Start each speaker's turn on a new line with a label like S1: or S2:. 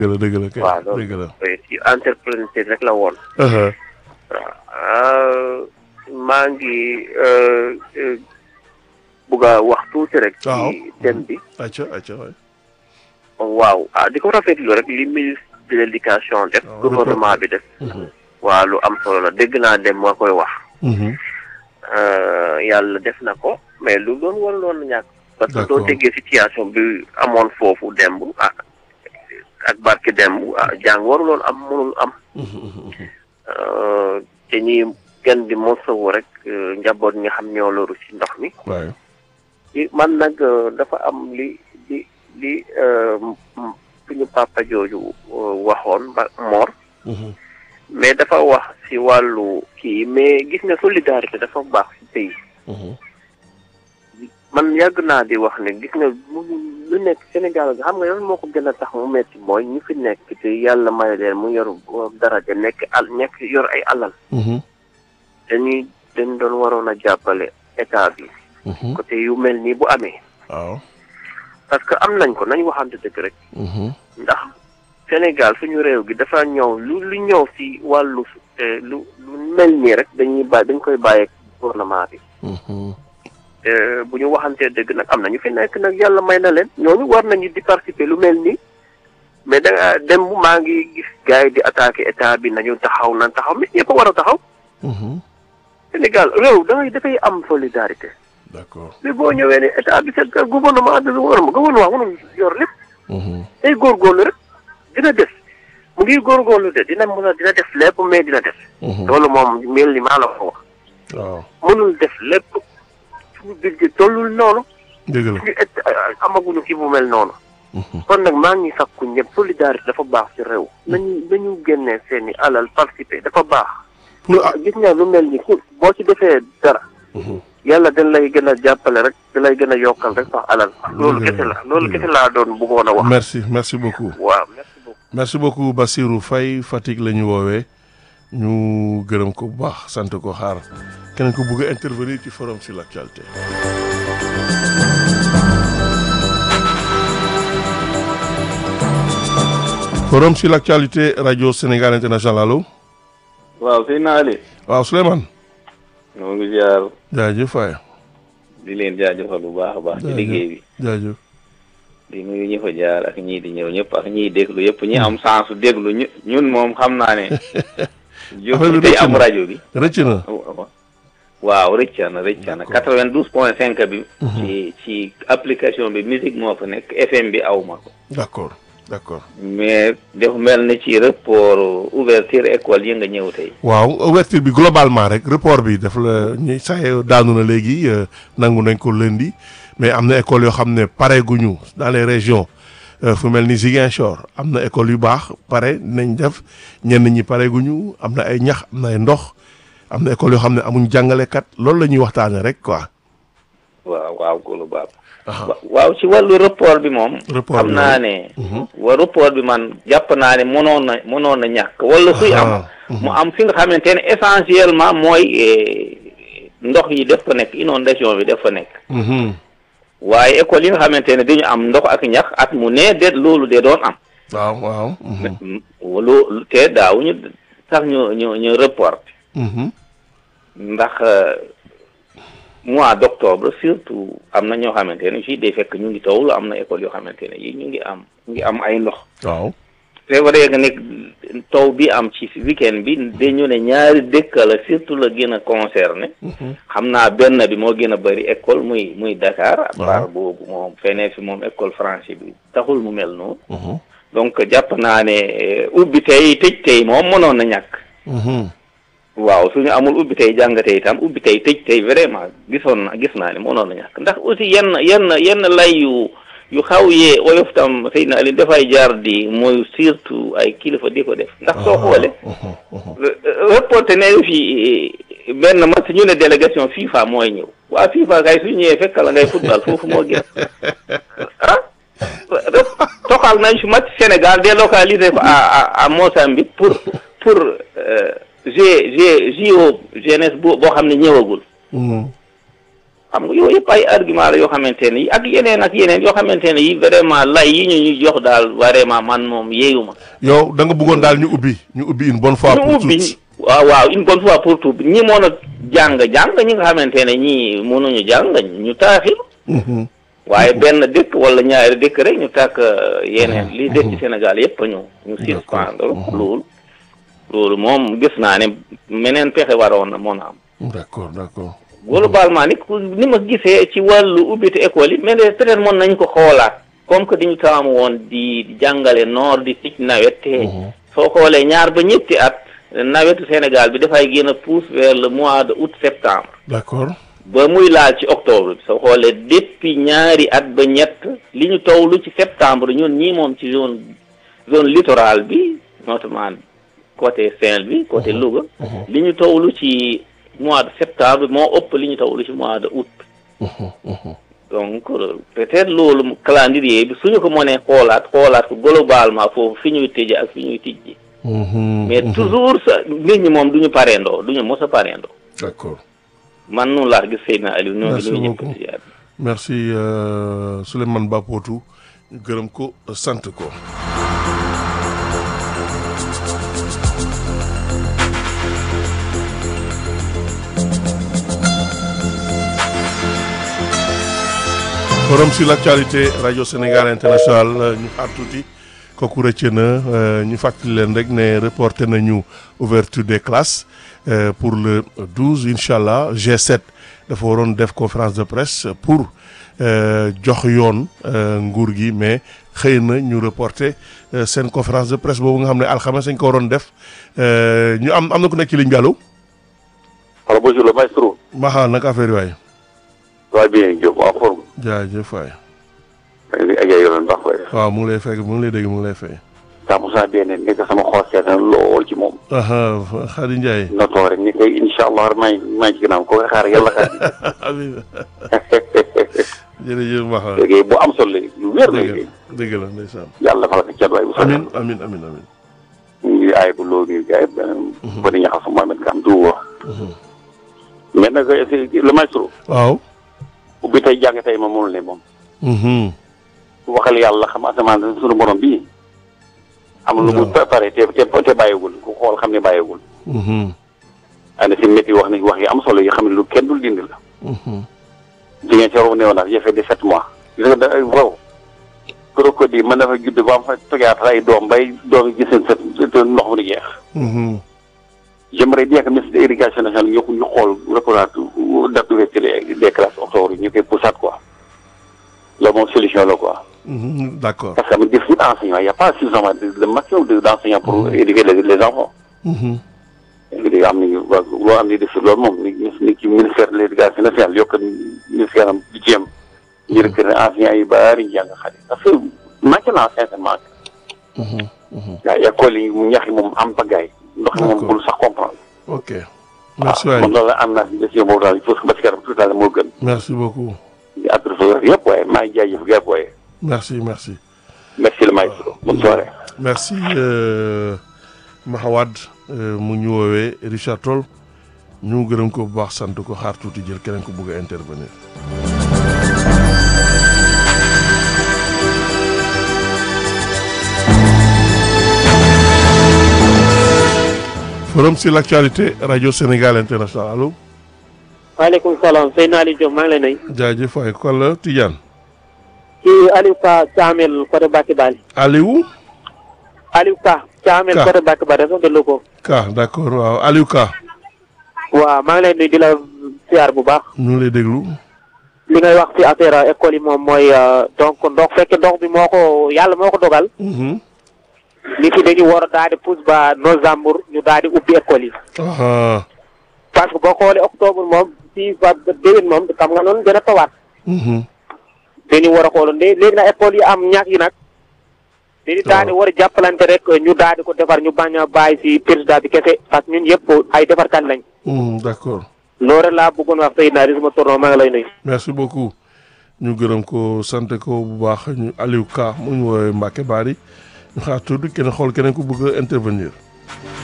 S1: dëgg la dëgg la kay
S2: waaw
S1: dëgg la.
S2: loolu ci entrepreneur rek la woon.
S1: Uh-huh.
S2: waaw maa ngi euh, euh, bugg a wax tuuti rek.
S1: waaw
S2: ci thème bi.
S1: acca acca waay.
S2: waaw ah di ko rafetlu rek li ministre de l' éducation def.
S1: waaw
S2: gouvernement bi def.
S1: Mhm.
S2: waaw lu am solo la dégg naa dem moo koy wax.
S1: Mhm.
S2: Euh, yàlla def na ko mais lu doon waruloon ñàkk. parce que
S1: D'accord.
S2: doo déggee situation bi amoon foofu demb ah ak barke demb ah jàng waruloon am mënul am.
S1: Mhm, mhm, mhm.
S2: Euh, te ñi gën di mosawu rek euh, njaboot ñi nga xam ñoo loru ci ndox mi.
S1: waay.
S2: li man nag euh, dafa am li li li euh, m- m- suñu papa jooju euh, waxoon ba Mor.
S1: Mhm.
S2: mais dafa wax ci wàllu kii mais gis nga solidarité dafa baax ci pays.
S1: Mhm.
S2: man yàgg naa di wax ne gis nga mu lu nekk Sénégal nga xam nga yoon moo ko gën a tax mu metti mooy ñu fi nekk te yàlla may leen mu yor daraja nekk al nekk yor ay alal
S1: Mhm.
S2: dañuy dañ doon waroon a jàppale état bi
S1: Mhm.
S2: côté yu mel nii bu amee
S1: waaw.
S2: parce que am nañ ko nañ waxante dëgg rek
S1: Mhm.
S2: ndax Sénégal suñu réew gi dafa ñëw lu lu ñëw ci wàllu eh, lu lu mel nii rek dañuy bàyyi dañ koy bàyyeeg gouvernement bi
S1: Mhm.
S2: te bu ñu waxantee dëgg nag am na ñu fi nekk nag yàlla may na leen ñooñu war nañu di participer lu mel nii mais da nga dem maa ngi gis gars yi di attaquer état bi nañu taxaw nan taxaw mais ñëpp a war a taxaw
S1: Mhm.
S2: Sénégal réew da ngay dafay am solidarité
S1: d'accord.
S2: mais boo ñëwee ne état bi c'est gouvernement bi gouvernement gouvernement mënul yor lépp
S1: Mhm.
S2: day góorgóorlu rek dina def mu ngi góorgóorlu de dina mën a dina def lépp mais dina def
S1: Mhm.
S2: loolu moom mel ni maa la ko wax
S1: waaw.
S2: mënul def lépp suñu budget tollul noonu
S1: dëgg la.
S2: suñu et amaguñu ki bu mel noonu
S1: Mhm.
S2: kon nag maa ngi sakku ñëpp solidarité dafa baax ci réew nañu nañu génnee seeni alal participer dafa baax
S1: pour ah.
S2: gis nga lu mel ni ku boo ci defee dara
S1: Mhm.
S2: yàlla dañ lay gën a jàppale rek da lay gën a yokkal rek sax alal loolu
S1: Dëgg la,
S2: kese la loolu
S1: dëgg la.
S2: kese laa doon bëggoon a wax
S1: merci merci beaucoup.
S2: waaw merci beaucoup
S1: merci beaucoup Bassirou Faye Fatick la ñu woowee ñu gërëm ko bu baax sant ko xaar keneen ko bëgg a intervenir ci forum sur l'actualité. forum sur l'actualité radio Sénégal international allo
S3: waaw sëñ naa Ali
S1: waaw Souleymane
S3: ñoo ngi ziar
S1: jaajëf Faye
S3: di leen jaajëfal bu baax a baax ci liggéey bi
S1: jaajëf
S3: di nuyu ñi fa jaar ak ñii di ñëw ñëpp ak ñiy déglu yëpp ñi am sens su déglu ñu ñun moom xam naa ne
S1: Affaire bi
S3: jóg tey
S1: rëcc
S3: am
S1: na.
S3: rajo bi
S1: rëcc na
S3: waaw rëcca na rëcca na
S1: D'accord.
S3: quatre-vingt-douze point cinq bi ci ci application bi musique moo fa nekk FM bi aw ma ko
S1: d'accord d'accord
S3: mais dafa mel ni ci rapport ouverture école yi nga ñëw tey
S1: waaw ouverture bi globalement rek report bi daf la ñuy sax daanu na léegi euh, nangu nañ ko lundi mais am na école yoo xam ne pare guñu dans les régions euh, fu mel ni Ziguinchor am na école yu baax pare nañ def ñenn ñi pare guñu am na ay ñax am na ay ndox am na école yoo xam ne amuñ jàngalekat loolu la ñuy waxtaane rek quoi.
S3: waaw waaw góolu baax
S1: Aha.
S3: wa- waaw ci wàllu rapport bi moom
S1: Rapport
S3: xam
S1: bi
S3: naa
S1: waaw.
S3: ne
S1: Mhm.
S3: wa rapport bi man jàpp naa ne mënoon na mënoon na ñàkk wala suy am
S1: Aha.
S3: mu am fi nga xamante ne essentiellement mooy eh, ndox yi def fa nekk inondation bi def fa nekk
S1: Mhm.
S3: waaye école yi nga xamante ne dañu am ndox ak ñax at mu ne de loolu de doon am
S1: waaw waaw. Mhm.
S3: Mm, loolu te daawuñu sax ñu ñu ñu report
S1: Mhm.
S3: ndax euh, mois d' octobre surtout am na ñoo xamante ne fii day fekk ñu ngi tawlu am na école yoo xamante ne yi ñu ngi am ñu ngi am ay ndox
S1: waaw.
S3: c'est vrai que nekk taw bi am ci weekend bi dañu ne ñaari dëkk la surtout la gën a concerné
S1: Mhm.
S3: xam naa benn bi moo gën a bëri école muy muy Dakar à
S1: Waaw.
S3: part boobu moom feneen fi moom école français bi taxul mu mel noonu
S1: Mhm.
S3: donc jàpp naa ne eh, ubbi tey tëj tey moom mënoon na ñàkk
S1: Mhm.
S3: waaw suñu amul ubbi tey jàng tey itam ubbi tey tëj tey vraiment gisoon na gis naa ne mënoon na ñàkk ndax aussi yenn yenn yenn lay yu yu xaw yee oyof tam xëy na Aliou dafay jaar di mooy surtout ay kilifa di ko def ndax soo xoolee
S1: Mhm. Mhm.
S3: reporté ne fi benn match ñu ne délégation FIFA mooy ñëw waa FIFA kay su ñëwee fekk la ngay football foofu moo gën ah toxal nañ fi match Sénégal délocalisé ko à à à Mozambique pour pour G G JO jeunesse boo boo xam ne ñëwagul
S1: Mhm.
S3: xam nga yooyu yëpp ay argument la yoo xamante ne yi ak yeneen ak yeneen yoo xamante ne yi vraiment lay yi ñu ñu jox daal vraiment man moom yeeyuma
S1: yow da nga bëggoon daal ñu ubbi ñu ubbi une bonne fois
S3: ñu
S1: pour
S3: ubbi
S1: toutes
S3: waaw waaw une bonne fois pour tout ñi mën a jàng jàng ñi nga xamante ne ñii mënuñu jàng ñu taaxir
S1: Mhm.
S3: waaye benn dëkk wala ñaari dëkk rek ñu tàkk yeneen li des ci Sénégal yëpp ñu ñu suspendre loolu loolu moom gis naa ne meneen pexe waroon na mën a am
S1: d'accord d'accord
S3: globalement ni ku ni ma gisee ci wàllu ubbite école yi mais de peut-être mën nañ ko xoolaat comme que diñu taamu woon di di jàngale noor di tic nawet te soo xoolee ñaar ba ñetti at nawetu Sénégal bi dafay gën a pousse vers le mois de août septembre
S1: d'accord
S3: ba muy laal ci octobre bi soo xoolee depuis ñaari at ba ñett li ñu tawlu ci septembre ñun ñii moom ci zone zone littorale bi notamment côté Saint-Louis côté Louga li ñu tawlu ci mois de septembre moo ëpp li ñu tawlu ci mois de août donc peut-être loolu calendrier bi suñu ko mënee xoolaat xoolaat ko globalement foofu fi ñuy tëje ak fi ñuy tijji
S1: Mhm,
S3: mais
S1: mhm.
S3: toujours sa nit ñi moom duñu pareendoo duñu mos a pareendoo
S1: d'accord
S3: man noonu laa gis Seydina Aliou ñoo ngi
S1: Merci
S3: nuyu ñëpp
S1: beaucoup.
S3: di ziar.
S1: merci euh, Souleymane Bapotou ñu gërëm ko sant ko forum sur l'actualité radio Sénégal international euh, ñu xaar tuuti kooku rëcc na euh, ñu fàttali leen rek ne reporté nañu ouverture des classes euh, pour le 12 incha allah G7 dafa waroon def conférence de presse pour euh, jox yoon euh, nguur gi mais xëy na ñu reporté euh, seen conférence de presse boobu nga xam ne alxames dañ ko waroon def euh, ñu am am na ku nekk ci ligne bi allo
S4: Alors bonjour le maestro.
S1: Maxa nag affaire yi waay
S4: Ça va bien Diop en forme.
S1: jaajëf waay
S4: ak ay yoon baax waay.
S1: waaw mu ngi lay fekk mu ngi lay dégg mu ngi lay fay.
S4: 100% bien ne nekk sama xol seet na lool ci moom.
S1: aha Khady Ndiaye
S4: notoo rek ni koy incha allah maa ngi maa ngi ci ginnaaw ko nga xaar yàlla xaar.
S1: amiin jërëjëf Maxa
S4: liggéey bu am solo la lu wér la
S1: dëgg
S4: liggéey.
S1: la dëgg la ndeysaan
S4: yàlla defal ko cat waay bu soobee.
S1: amiin amiin amiin amiin
S4: ñu ngi aay bu loo ngi gaay ba di ñaxal sama Mohamed Kam du wax. mais nag le maestro.
S1: waaw
S4: ubbi tey jàng tey ma mënul ne moom.
S1: mhm
S4: waxal yàlla xam asamaan sunu borom bii. am lu mu
S1: waaw.
S4: pare te te te bàyyiwul ku xool xam ne bàyyiwul.
S1: mhm
S4: ana si métti wax nañ wax yi am solo yi xam ne lu kenn dul dindi la.
S1: mhm
S4: jigéen ci waroon néew na j'ai fait dix-sept mois. gis nga da wow. crocodile mën na fa judd ba am fa tojaat ay doom bay doom yi gis seen sët te ndox mu di jeex.
S1: mhm
S4: j'aimerais bien que ministre de l'éducation nationale ñu ñu xool reprendre date d'ouverture des des classes octobre yi ñu koy poussaat quoi. loolu moom solution la quoi.
S1: mhm d'accord
S4: parce que am déficit d'enseignants il y a pas suffisamment de de maximum de d'enseignants pour éduquer les les enfants.
S1: mhm
S4: léegi am nañu waa loo am ni def loolu moom ni ni ci ministère de l'éducation nationale yokk ministère am di jéem ñu recruter enseignants yu bari ñu jàng xale parce que manqué naa sincèrement
S1: mhm mhm
S4: gaa yi école yi mu ñax yi moom am bagaay ndox mi moom
S1: D'accord.
S4: bul sax comprendre
S1: ok merci
S4: waaw
S1: waay
S4: man loolu la am naa si décision boobu daal il faut que ba si kanam tout à l'heure moo gën
S1: merci beaucoup
S4: di adressé yëpp waaye maa ngi jaajëf gars waaye
S1: merci merci
S4: merci le maestro bonne soirée
S1: merci euh, Mahawad euh, mu ñu woowee Richard Toll ñu gërëm ko bu baax sant ko xaar tuuti jël keneen ko bëgg a intervenir. forum sur l'actualité radio Sénégal international allo
S5: maaleykum salaam Seydina Aliou Diop maa ngi lay nuyu.
S1: jaajëf waay kon la Tidiane
S5: kii Aliou Ka Thiamel côté Bakke Bali.
S1: Aliou
S5: Aliou Ka. Thiamel
S1: Ka.
S5: côté Bakke Bali région de Louga.
S1: Ka d'accord waaw Aliou Ka
S5: waaw maa ngi lay nuyu di la siyaar bu baax.
S1: ñu ngi lay déglu
S5: li ngay wax ci affaire école yi moom mooy euh, donc ndox fekk ndox bi moo ko yàlla moo ko dogal.
S1: Mhm.
S5: nit yi dañu war a daal di pousse ba novembre ñu daal di ubbi école yi.
S1: aha
S5: parce que boo xoolee octobre moom fii ba ba déwén moom xam nga noonu dina tawaat.
S1: Mhm.
S5: dañu war a xooloon de léegi nag école yi am ñax yi nag. dañu daal di war a jàppalante rek ñu daal di ko defar ñu bañ a bàyyi si président bi kese parce que ñun yëpp ay defarkat lañ.
S1: Mhm, d'accord
S5: loolu rek laa bëggoon wax Seydina Aliou sama tournoi maa ngi lay nuyu.
S1: merci beaucoup ñu gërëm ko sant ko bu baax ñu Aliou Ka mu ñu woowee Mbacke Bari ñu xaar tuuti keneen xool keneen ku bëgg a intervenir